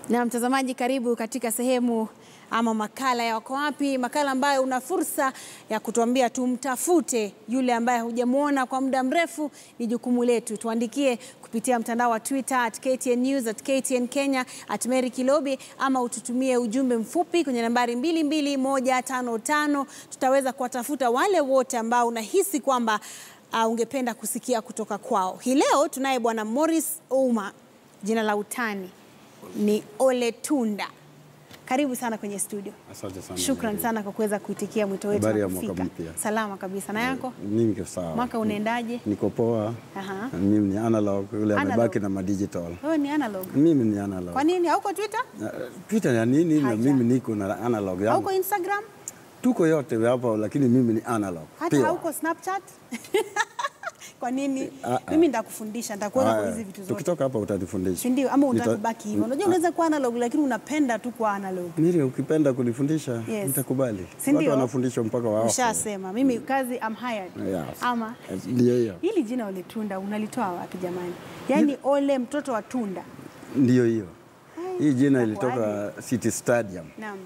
Na mtazamaji, karibu katika sehemu ama makala ya Wako Wapi, makala ambayo una fursa ya kutuambia tumtafute yule ambaye hujamwona kwa muda mrefu. Ni jukumu letu, tuandikie kupitia mtandao wa Twitter at KTN News, at KTN Kenya, at Mary Kilobi, ama ututumie ujumbe mfupi kwenye nambari 22155. Tutaweza kuwatafuta wale wote ambao unahisi kwamba uh, ungependa kusikia kutoka kwao. Hii leo tunaye bwana Morris Ouma, jina la utani ni Ole Tunda. Karibu sana kwenye studio. Asante sana. Shukran sana kwa kuweza kuitikia mwito wetu Habari na ya mwaka kufika. mpya. Salama kabisa. Na yako? Mimi niko sawa. Mwaka unaendaje? Niko poa. Aha. Mimi ni analog, yule Analog. amebaki na madigital. Wewe ni analog. Mimi ni analog. Kwa nini hauko Twitter? Na, Twitter ya nini na Haja. mimi niko na analog yangu. Hauko Instagram? Tuko yote hapa lakini mimi ni analog. Hata Pure. hauko Snapchat? Kwa nini? Ah, ah. Mimi nitakufundisha, nitakuweka kwa Haya, hizi vitu zote. Tukitoka hapa utanifundisha. Si ndio? Ama Nita- utakubaki hivyo. Unajua unaweza kuwa analog lakini unapenda tu kuwa analog. Miri, ukipenda kunifundisha Yes. nitakubali. Si ndio? Watu wanafundishwa mpaka wao. Ushasema mimi kazi I'm hired. Yes. Ama Ndio hiyo. hili jina Ole Tunda unalitoa wapi jamani? Yaani Ole mtoto wa Tunda. Ndio hiyo. Hai, Hii jina itakuwaje? ilitoka City Stadium Naam.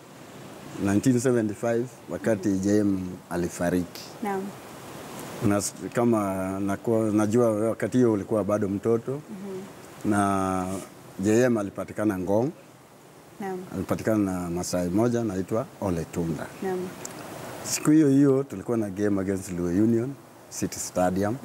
1975 wakati JM alifariki. Naam. Una, kama nakuwa, najua wewe wakati hiyo ulikuwa bado mtoto na JM alipatikana Ngong, Naam. alipatikana na Masai moja naitwa Ole Tunda. Naam. Siku hiyo hiyo tulikuwa na game against Luo Union City Stadium.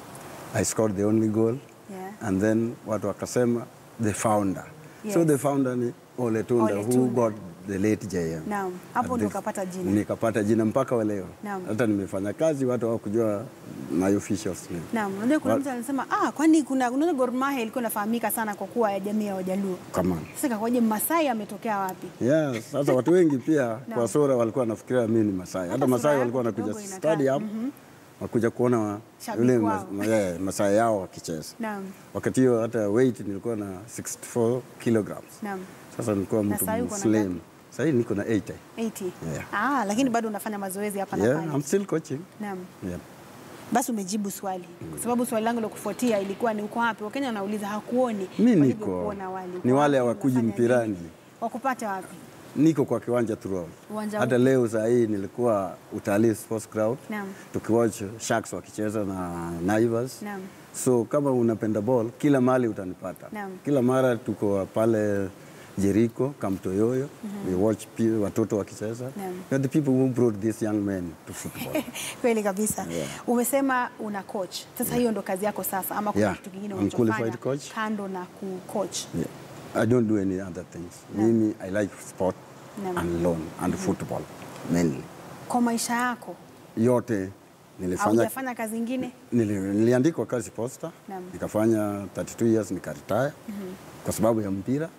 I scored the only goal Yeah. and then watu wakasema the founder. So Yes. the founder ni Ole Tunda Ole who Tunda. got the late JM. Naam. Hapo And ndo the- ukapata jina. Nikapata jina mpaka wa leo. Naam. Hata nimefanya kazi watu hawakujua my officials name. Naam, unajua kuna Wa- mtu anasema ah, kwani kuna unajua Gor Mahia ilikuwa inafahamika sana kwa kuwa ya jamii ya Wajaluo. Come on. Sasa kakwaje Masai ametokea wapi? Yeah, sasa watu wengi pia Naam. kwa sura walikuwa wanafikiria mimi ni Masai. Hata sura Masai yako walikuwa kidogo wanakuja inakaa. stadium wakuja kuona wa- Shabiki yule wao. ma- yeah, Masai yao wakicheza. Naam. Wakati hiyo hata weight nilikuwa na 64 kilograms. Naam. Sasa nilikuwa Na mtu saa hii uko na slim. ngapi? Sasa hii niko na 80. 80. Yeah. Ah, lakini bado unafanya mazoezi hapa na Yeah, pale. I'm still coaching. Naam. Yeah. Basi umejibu swali. Kwa sababu swali langu la kufuatia ilikuwa ni uko wapi? Wakenya wanauliza hakuoni. Mi niko. walivyokuona awali. Uko Ni wale wapi? hawakuji Unafanya mpirani. nini? Wakupate wapi? Niko kwa kiwanja throughout. Uwanja Hata upi? leo saa hii nilikuwa utalii sports crowd. Naam. Tukiwatch Sharks wakicheza na Naivas. Naam. So kama unapenda ball, kila mahali utanipata. Naam. Kila mara tuko pale Jericho, Kamtoyoyo. We watch pi- watoto wakicheza. Naam. We are the people who brought these young men to football. Kweli kabisa. Yeah. Umesema una coach. Sasa hiyo ndo kazi yako sasa ama kuna Yeah. kitu kingine I'm unachofanya qualified coach. kando na kucoach? yeah. I don't do any other things. Mimi I like sport Naam. and lawn and football mainly. Kwa maisha yako Yote nilifanya haujafanya kazi ingine? Nili, niliandikwa kazi posta Naam. nikafanya 32 years nikaretire kwa sababu ya mpira.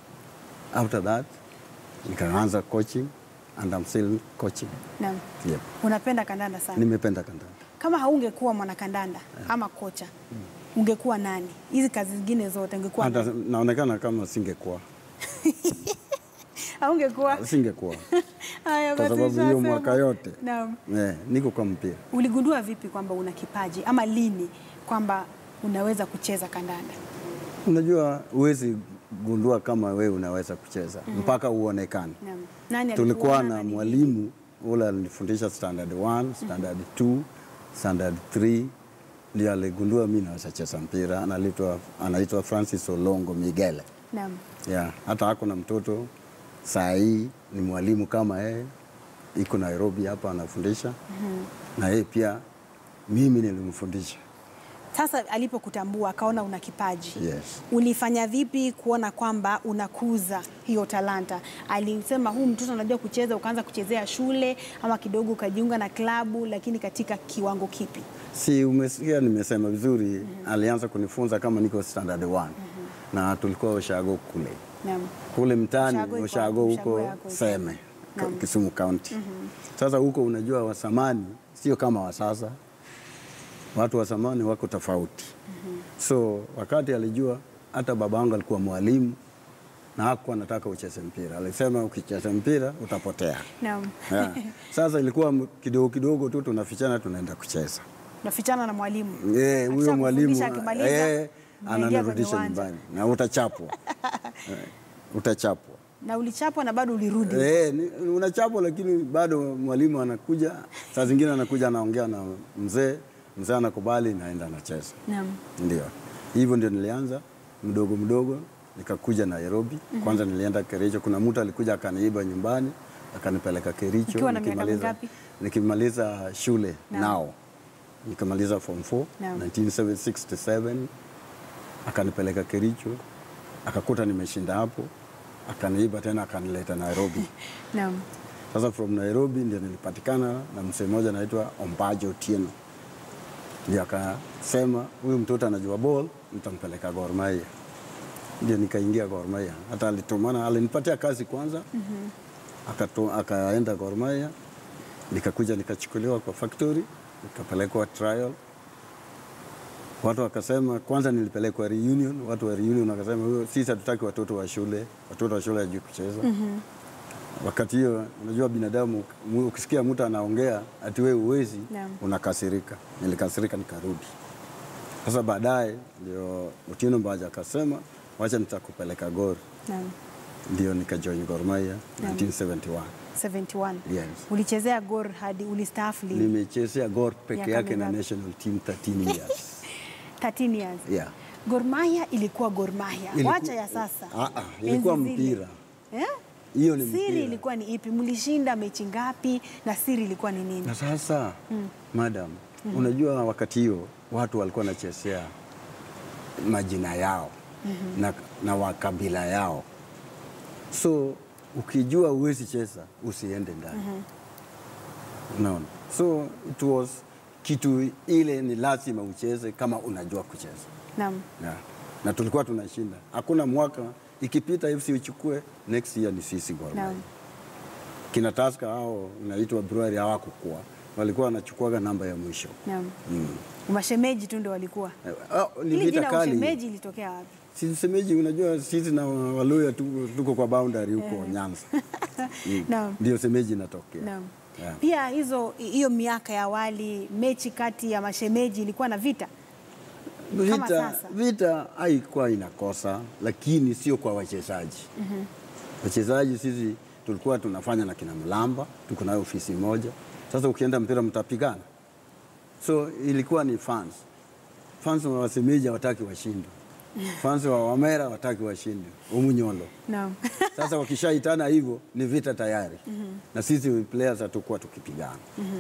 After that nikaanza coaching and I'm still coaching. Naam. Yep. Unapenda kandanda sana. Nimependa kandanda. Kama haungekuwa mwanakandanda ama kocha, ungekuwa nani? Hizi kazi zingine zote ungekuwa Hata nani? naonekana kama singekuwa Haungekuwa? singekuwa Haya kwa basi sababu hiyo ushasema. mwaka yote Naam. yeah, niko kwa mpira. Uligundua vipi kwamba una kipaji ama lini kwamba unaweza kucheza kandanda? Unajua huwezi gundua kama wewe unaweza kucheza mpaka uonekane. Naam. Nani Tulikuwa alikuona na nini? mwalimu ule alinifundisha standard 1, standard 2, standard 3 ndio aligundua mimi naweza cheza mpira. Anaitwa anaitwa Francis Olongo Migele. Naam. Yeah, hata hako na mtoto saa hii ni mwalimu kama yeye, iko Nairobi hapa anafundisha na yeye pia mimi nilimfundisha. Sasa alipokutambua akaona una kipaji Yes. ulifanya vipi kuona kwamba unakuza hiyo talanta? Alisema huu mtoto anajua kucheza, ukaanza kuchezea shule ama kidogo ukajiunga na klabu, lakini katika kiwango kipi? Si umesikia nimesema vizuri, alianza kunifunza kama niko standard 1 na tulikuwa Ushago kule Naam. kule mtaani Ushago iko Ushago wapi? huko Ushago yako iko Seme wapi? Ka- Naam. Kisumu County. Sasa huko unajua wa zamani sio kama wa sasa, watu wa zamani wako tofauti. So wakati alijua hata baba yangu alikuwa mwalimu na hakuwa anataka ucheze mpira, alisema ukicheza mpira utapotea. Naam. Yeah. Sasa ilikuwa m- kidogo kidogo tu tunafichana tunaenda kucheza. Unafichana na mwalimu. Eh, huyo Akishakufundisha mwalimu akimaliza, eh, mnaingia ananirudisha kwenye uwanja. nyumbani na utachapwa. utachapwa. Na ulichapwa na bado ulirudi. Eh, ni- unachapwa lakini bado mwalimu anakuja, saa zingine anakuja anaongea na mzee, mzee anakubali, naenda anacheza. Naam. Ndio hivyo ndio nilianza mdogo mdogo, nikakuja Nairobi. Kwanza nilienda Kericho, kuna mtu alikuja akaniiba nyumbani akanipeleka Kericho. Ukiwa na miaka nikimaliza- mingapi? Nikimaliza shule Naam. nao nikamaliza form 4 Naam. 1967 akanipeleka Kericho, akakuta nimeshinda hapo, akaniiba tena akanileta Nairobi. Naam. Sasa from Nairobi ndio nilipatikana na msee mmoja anaitwa Ombajo Otieno, ndio akasema huyu mtoto anajua ball, nitampeleka Gor Mahia. Ndio nikaingia Gor Mahia, hata alitumana, alinipatia kazi kwanza Akato, akaenda Gor Mahia, nikakuja nikachukuliwa kwa factory, nikapelekwa trial. Watu wakasema, kwanza nilipelekwa reunion, watu wa reunion wakasema, "Huyo, sisi hatutaki watoto wa shule, watoto wa shule hajui kucheza wakati hiyo unajua binadamu mu- ukisikia mtu anaongea ati wewe uwezi Naam. unakasirika nilikasirika nikarudi sasa baadaye ndio Otieno Mbaja akasema wacha nitakupeleka Gor Naam. ndio nikajoin Gor Mahia 1971 71. Yes. Ulichezea Gor hadi ulistaafu lini? nimechezea Gor peke Miaka yake na mingapi? national team 13 years 13 years. yeah. Gor Mahia ilikuwa Gor Mahia. Iliku- Wacha ya sasa. Ah, ah, ilikuwa Enzi zile. mpira. Eh? hiyo ni Siri mpira. ilikuwa ni ipi? Mlishinda mechi ngapi na siri ilikuwa ni nini? Na sasa madam, unajua wakati hiyo watu walikuwa wanachezea majina yao na, na wakabila yao, so ukijua uwezi cheza usiende ndani unaona. So it was kitu ile ni lazima ucheze kama unajua kucheza Naam. na, na tulikuwa tunashinda, hakuna mwaka ikipita FC uchukue next year ni sisi Gor Mahia Naam. kina Tusker hao inaitwa Brewery hawakukua, walikuwa wanachukuaga namba ya mwisho. Naam. Mm. Mashemeji tu ndio walikuwa. Eh, ah, ni Ili vita jina kali. ushemeji ilitokea wapi? Sisi semeji, unajua sisi na Waluya tuko, tuko kwa boundary huko Nyanza. Mm. Naam. Ndio semeji inatokea. Naam. Yeah. Pia hizo hiyo miaka ya awali mechi kati ya mashemeji ilikuwa na vita. Kama Vita, sasa. vita haikuwa inakosa, lakini sio kwa wachezaji. Wachezaji sisi tulikuwa tunafanya na kina Mlamba, tuko nayo ofisi moja. Sasa ukienda mpira mtapigana, so ilikuwa ni fans. Fans wa wasemeji hawataki washinde, fans wa Wamera hawataki washinde, Umunyolo. Naam. Sasa wakishaitana hivyo ni vita tayari, na sisi players hatukuwa tukipigana.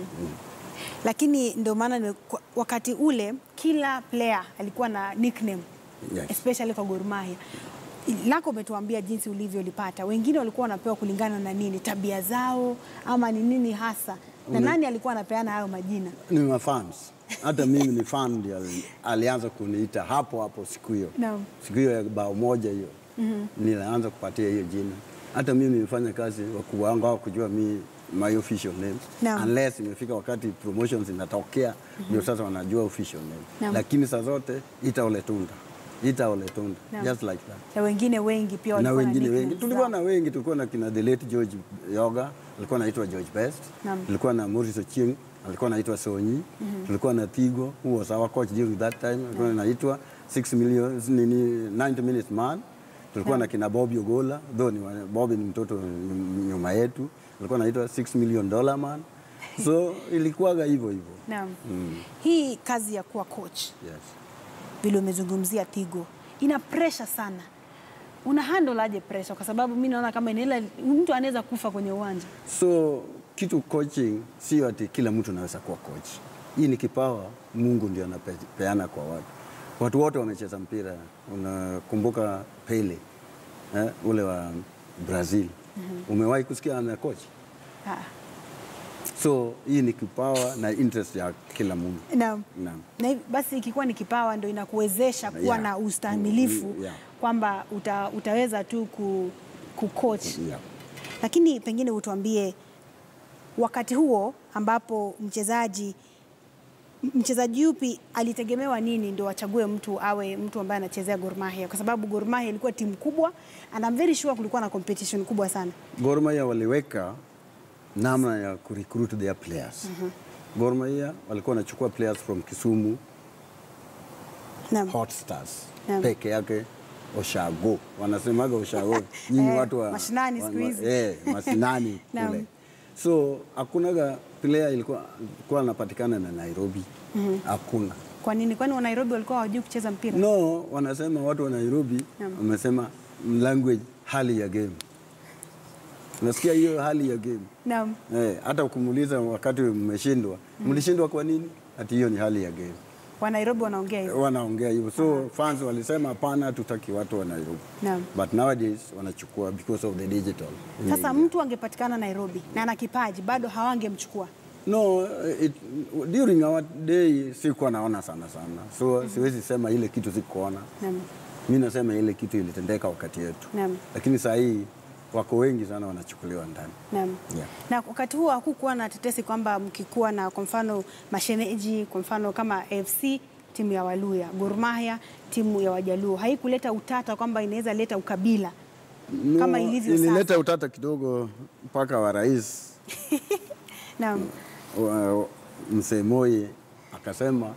Lakini ndio maana ni- kwa- wakati ule kila player alikuwa na nickname Yes. especially kwa Gor Mahia. Lako umetuambia jinsi ulivyolipata, wengine walikuwa wanapewa kulingana na nini, tabia zao ama ni nini hasa, na nani alikuwa anapeana hayo majina? Ni mafans, hata mimi ni fan ndio ali- alianza kuniita hapo hapo siku hiyo Naam. siku hiyo ya bao moja hiyo nilianza kupatia hiyo jina. Hata mimi nimefanya kazi, wakubwa wangu hawakujua mi my official name Naam. unless imefika wakati promotions inatokea ndio sasa wanajua official name Naam. lakini saa zote ita Oletunda, ita Oletunda Naam. just like that Na wengine wengi pia na walikuwa wengine nicknames wengi tulikuwa zao. na wengi, tulikuwa na kina the late George Yoga, alikuwa anaitwa George Best, Naam. tulikuwa na Maurice Ochieng, alikuwa anaitwa Sonyi, tulikuwa na Tigo who was our coach during that time, alikuwa anaitwa 6 million nini 90 minutes man. Tulikuwa na kina Bobby Ogola, though ni wa- Bobby ni mtoto nyum- nyuma yetu, alikuwa anaitwa 6 million dollar man. So ilikuwaga hivyo hivyo. Naam. Mm. Hii kazi ya kuwa coach Yes. vile umezungumzia Tigo ina pressure sana. Una handle aje pressure? Kwa sababu mi naona kama inaela, mtu anaweza kufa kwenye uwanja. So kitu coaching sio ati kila mtu anaweza kuwa coach. Hii ni kipawa Mungu ndio anapeana kwa watu. Watu wote wamecheza mpira. Unakumbuka Pele eh, ule wa Brazil. Umewahi kusikia ana coach? Ah. So hii ni kipawa na interest ya kila mtu. Naam. Naam. Na hivi basi ikiwa ni kipawa ndo inakuwezesha kuwa Yeah. na ustahimilifu Mm, yeah. kwamba uta, utaweza tu ku, ku coach. Yeah. Lakini pengine utuambie wakati huo ambapo mchezaji mchezaji yupi alitegemewa nini ndio achague mtu awe mtu ambaye anachezea Gor Mahia, kwa sababu Gor Mahia ilikuwa timu kubwa and I'm very sure kulikuwa na competition kubwa sana. Gor Mahia waliweka namna ya kurecruit their players. Gor Mahia walikuwa wanachukua players from Kisumu Naam. Hot Stars Naam. peke yake oshago, wanasemaga oshago nyinyi Eh, watu wa mashinani wa- siku hizi. eh, mashinani Naam. kule. So hakunaga player ilikuwa ilikuwa anapatikana na Nairobi, hakuna Kwa nini? Kwani wa Nairobi walikuwa hawajui kucheza mpira? No, wanasema watu wa Nairobi Naam. wamesema language, hali ya game. Unasikia hiyo hali ya game Naam. eh, hata ukumuuliza wakati mmeshindwa, mlishindwa kwa nini? Ati hiyo ni hali ya game, Wa Nairobi wanaongea hivyo. wanaongea hivyo. So fans walisema hapana, tutaki watu wa Nairobi, Naam. but nowadays wanachukua because of the digital. Sasa mtu angepatikana Nairobi na ana kipaji bado hawangemchukua. No, it, during our day sikuwa naona sana sana, so siwezi sema ile kitu sikuona. Naam. Mi nasema ile kitu ilitendeka wakati yetu, Naam. lakini saa hii wako wengi sana wanachukuliwa ndani. Naam. Yeah. Na wakati huo hakukuwa na tetesi kwamba mkikuwa na kwa mfano mashemeji, kwa mfano kama AFC timu ya Waluya, Gor Mahia timu ya Wajaluo, haikuleta utata kwamba inaweza leta ukabila No, kama ilivyo ilileta sasa. utata kidogo mpaka wa rais Naam. wa- mzee Moi akasema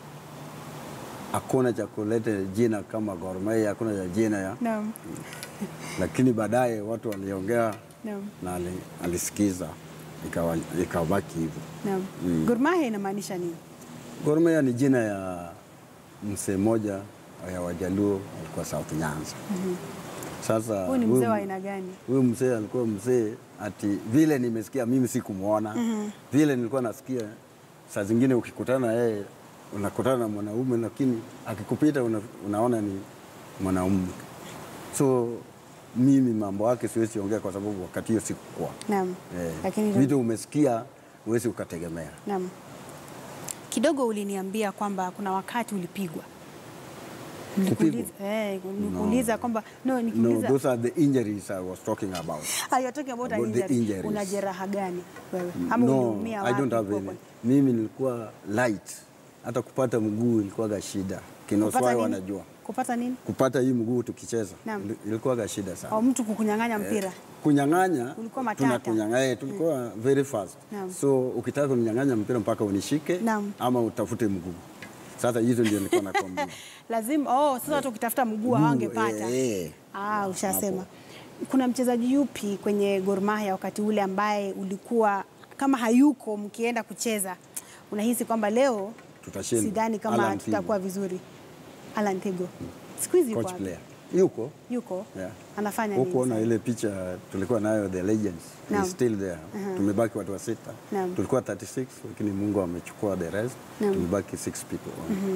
hakuna cha kuleta jina kama Gor Mahia, hakuna cha jina ya, Naam. lakini baadaye watu waliongea Naam. na ali, alisikiza ikawa- ikabaki hivyo. Naam. Gor Mahia inamaanisha nini? Gor Mahia ni jina ya mzee mmoja ya Wajaluo alikuwa South Nyanza. Sasa Huyu ni mzee huyu- wa aina gani? Huyu mzee alikuwa mzee ati vile nimesikia mimi sikumwona vile nilikuwa nasikia, saa zingine ukikutana na yeye unakutana na mwanaume lakini akikupita una, unaona ni mwanaume. So mimi mambo yake siwezi ongea kwa sababu wakati hiyo sikukuwa. Naam. Eh, Lakini vitu umesikia huwezi ukategemea. Naam. Kidogo uliniambia kwamba kuna wakati ulipigwa. Nilikuuliza eh, nilikuuliza kwamba no, No, nikuuliza those are the injuries I was talking about. Ah, you're talking about, About an the injury. injuries. Una jeraha gani wewe? Ama No, uliumia I wapi? don't have Kwa- any. Mimi nilikuwa light, hata kupata mguu ilikuwaga shida. Kupata Kinoswai nini? wanajua Kupata nini? kupata hii mguu tukicheza Naam. ili- ilikuwaga shida sana. Au mtu kukunyang'anya mpira. Kunyang'anya Ulikuwa matata. tunakunyang'anya, eh, tulikuwa very fast. Naam. So ukitaka kuninyang'anya mpira mpaka unishike Naam. ama utafute mguu. Sasa hizo ndio nilikuwa nakwambia. Lazima oh, sasa watu ukitafuta mguu hawangepata. eh, eh. Ah, ushasema. Kuna mchezaji yupi kwenye Gor Mahia wakati ule ambaye ulikuwa kama hayuko mkienda kucheza unahisi kwamba leo Tutashinda. sidhani kama Alan Thigo. tutakuwa vizuri? Alan Thigo. Siku hizi yuko Coach wapi? player. Yuko? Yuko? Yeah. Anafanya nini? Hukuona sasa? ile picha tulikuwa nayo the legends Naam. is still there. Tumebaki watu wa sita. Naam. Tulikuwa 36 lakini Mungu amechukua the rest. Naam. Tumebaki six people.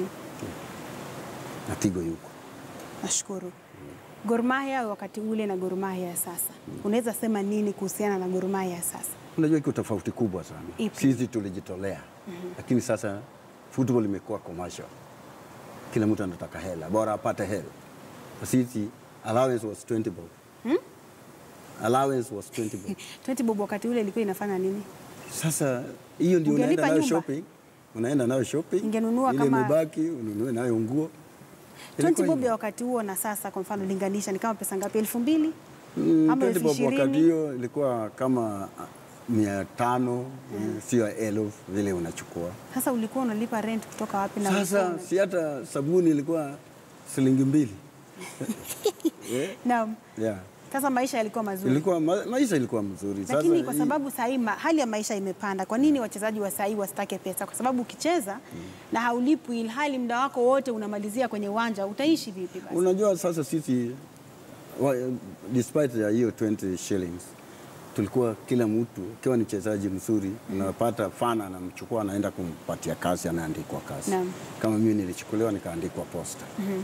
Na Tigo yuko. Nashukuru. Gor Mahia wakati ule na Gor Mahia ya sasa, unaweza sema nini kuhusiana na Gor Mahia ya sasa? Unajua iko tofauti kubwa sana. Ipi? Sisi tulijitolea. Lakini sasa football imekuwa commercial. Kila mtu anataka hela, bora apate hela. Sisi allowance was 20 bob. Allowance was 20 bob. 20 bob wakati ule ilikuwa inafanya nini? Sasa hiyo ndio Ungelipa unaenda nayo nyumba? shopping, unaenda nayo shopping, Ingenunua ile kama- imebaki ununue nayo nguo. 20 Ilikuwa bob hivyo. ya wakati huo na sasa, kwa mfano linganisha, ni kama pesa ngapi? elfu mbili Mm, ama 20 elfu bob wakati ishirini? hiyo ilikuwa kama ah, mia tano sio elfu vile unachukua. Sasa ulikuwa unalipa rent kutoka wapi? na ulikuwa Sasa una- si hata sabuni ilikuwa shilingi mbili. Eh, Naam. yeah. Sasa maisha yalikuwa mazuri, Ilikuwa ma, maisha ilikuwa mzuri. lakini Sasa kwa hii- sababu sahii ma, hali ya maisha imepanda, kwa nini wachezaji wa sahii wasitake pesa? Kwa sababu ukicheza na haulipwi, ilhali muda wako wote unamalizia kwenye uwanja, utaishi vipi basi? Unajua sasa sisi wa, despite ya hiyo 20 shillings tulikuwa kila mtu akiwa ni mchezaji mzuri unapata fana anamchukua anaenda kumpatia kazi anaandikwa kazi. Naam. Kama mimi nilichukuliwa nikaandikwa posta. Eh?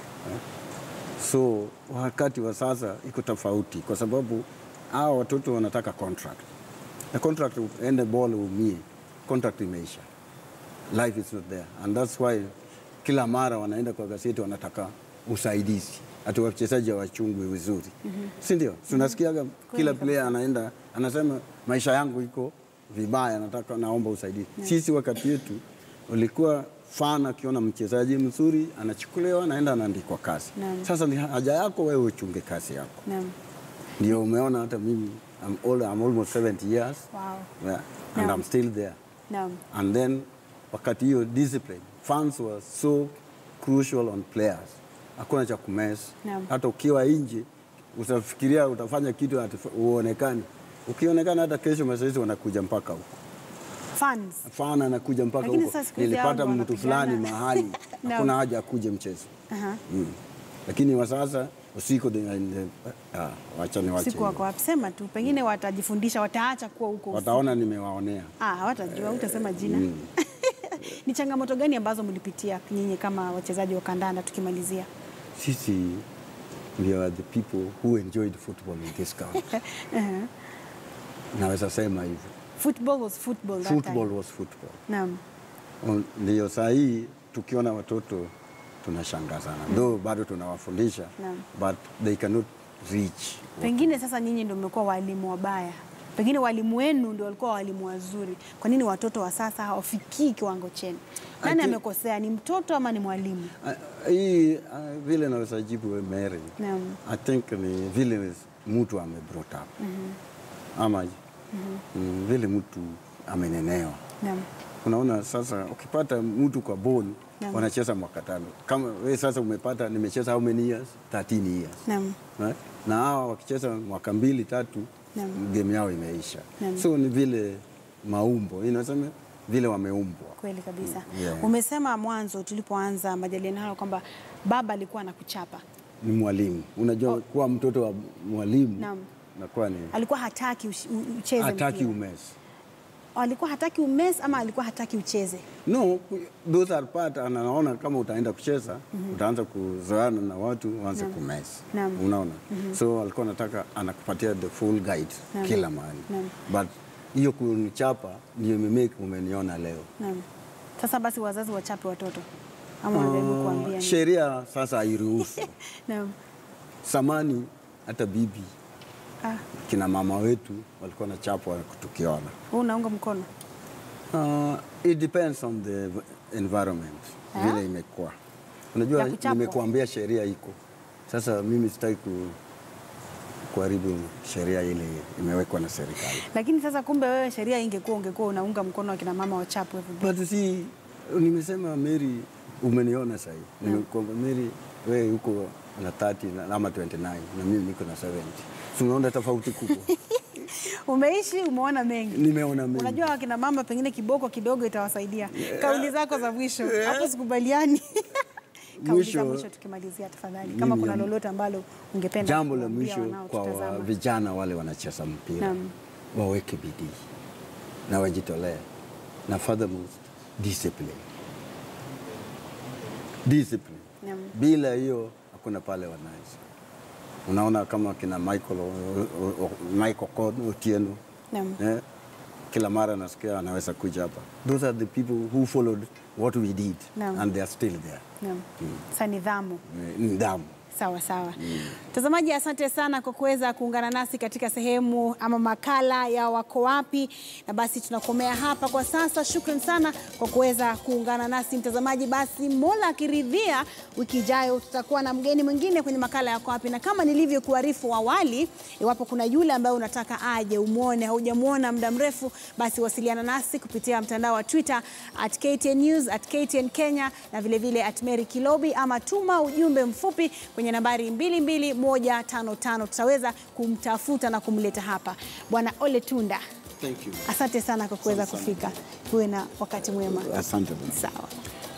So wakati wa sasa iko tofauti kwa sababu hao watoto wanataka contract. Na contract ende ball umie, contract imeisha. Life is not there and that's why kila mara wanaenda kwa gazeti wanataka usaidizi hata wachezaji hawachungwi vizuri si ndio? Tunasikiaga kila player anaenda anasema maisha yangu iko vibaya, nataka naomba usaidizi. Sisi wakati yetu ulikuwa fan akiona mchezaji mzuri anachukuliwa anaenda anaandikwa kazi. Naam. Sasa ni haja yako wewe uchunge kazi yako. Naam. Ndio umeona hata mimi I'm, old, I'm almost 70 years Wow. yeah, and Naam. I'm still there Naam. and then wakati hiyo discipline fans were so crucial on players hakuna cha kumess. Naam. Hata ukiwa nje utafikiria utafanya kitu ati uonekane. Ukionekana hata kesho mazoezi wanakuja mpaka huko. Fans. Fana anakuja mpaka Lakini huko. sasa siku hizi Nilipata hao mtu wanapigana. fulani mahali, Naam. hakuna haja akuje mchezo. Aha. Mm. Lakini wa sasa usiku de- de- ah, wacha niwache. Siku wako hiyo. wapi? Sema tu, pengine watajifundisha, wataacha kuwa huko. usiku. Wataona nimewaonea. Ah, hawatajua, utasema jina. Ni changamoto gani ambazo mlipitia nyinyi kama wachezaji wa kandanda tukimalizia? Sisi we are the people who enjoyed football in this country. Naweza sema hivyo. Football was football that Football time. was football. Naam. On- Ndio saa hii tukiona watoto tunashangaa sana. Though bado tunawafundisha Naam. but they cannot reach. Pengine sasa nyinyi ndio mmekuwa walimu wabaya, pengine walimu wenu ndio walikuwa walimu wazuri. Kwa nini watoto wa sasa hawafikii kiwango chenu? Nani think- amekosea, ni mtoto ama ni mwalimu? Ah, Hii ah, vile naweza jibu Mary. Naam. I think ni vile mtu ame brought up. Ama mm, vile mtu amenenewa. Naam. Unaona sasa ukipata mtu kwa boni Naam. wanacheza mwaka tano. Kama we sasa umepata nimecheza how many years? 13 years. Naam. Right? Na hawa wakicheza mwaka mbili tatu Naam. game yao imeisha. Naam. So ni vile maumbo, inasema vile wameumbwa. Kweli kabisa. Yeah. Umesema mwanzo tulipoanza majadiliano hayo kwamba baba alikuwa anakuchapa, Ni mwalimu. Unajua kuwa mtoto wa mwalimu Naam. nakuwa ni alikuwa hataki ush- u- ucheze hataki mpira. umesi. alikuwa hataki umesi ama alikuwa hataki ucheze? No, those are part anaona kama utaenda kucheza utaanza kuzoeana na watu uanze kumesi. Naam. Unaona? So alikuwa anataka anakupatia the full guide Naam. kila mahali. Naam. But hiyo kunichapa ndio imemake umeniona leo. Naam. Sasa basi wazazi wachape watoto ama wanajaribu kuambia nini? Sheria sasa hairuhusu. Naam. Samani hata bibi Ah, kina mama wetu walikuwa na chapwa tukiona. wewe unaunga mkono? Uh, it depends on the environment Ah. vile imekuwa. Unajua, Ya kuchapwa. nimekuambia sheria iko sasa. Mimi sitaki ku, kuharibu sheria ile imewekwa na serikali, Lakini sasa kumbe wewe sheria ingekuwa ungekuwa unaunga mkono akina mama wachapwe vibaya. but si nimesema Mary, umeniona sahii, nimekuambia Mary, wewe uko na 30 na- ama 29 na mimi niko na 70 tunaona tofauti kubwa. Umeishi, umeona mengi. Nimeona mengi. Unajua wakina mama pengine kiboko kidogo itawasaidia. Kauli zako za mwisho hapo sikubaliani. Kauli za Mwisho- mwisho tukimalizia tafadhali, kama kuna Mimi- lolote ambalo ungependa Jambo la kuambia mwisho kwa wa- wanaotutazama. vijana wale wanacheza mpira Naam. waweke bidii na wajitolee, na furthermost discipline. Discipline. Naam. Bila hiyo hakuna pale wanaweza. Unaona kama kina Michael, o- o- o- Michael Okoth Otieno Naam. eh, kila mara nasikia anaweza kuja hapa. Those are the people who followed what we did Naam. and they are still there. Naam. Sa nidhamu. Eh, Nidhamu. Sawa sawa. Mtazamaji, asante sana kwa kuweza kuungana nasi katika sehemu ama makala ya Wako Wapi, na basi tunakomea hapa kwa sasa. Shukran sana kwa kuweza kuungana nasi mtazamaji. Basi Mola akiridhia, wiki ijayo tutakuwa na mgeni mwingine kwenye makala ya Wako Wapi, na kama nilivyokuarifu awali, iwapo kuna yule ambaye unataka aje umwone, haujamwona muda mrefu, basi wasiliana nasi kupitia mtandao wa Twitter at KTN News, at KTN Kenya na vilevile at Mary Kilobi, ama tuma ujumbe mfupi kwenye nambari 22155 tutaweza kumtafuta na kumleta hapa. Bwana Ole Tunda, Thank you. asante sana kwa kuweza kufika. Uwe na wakati mwema. Asante. bwana. Sawa.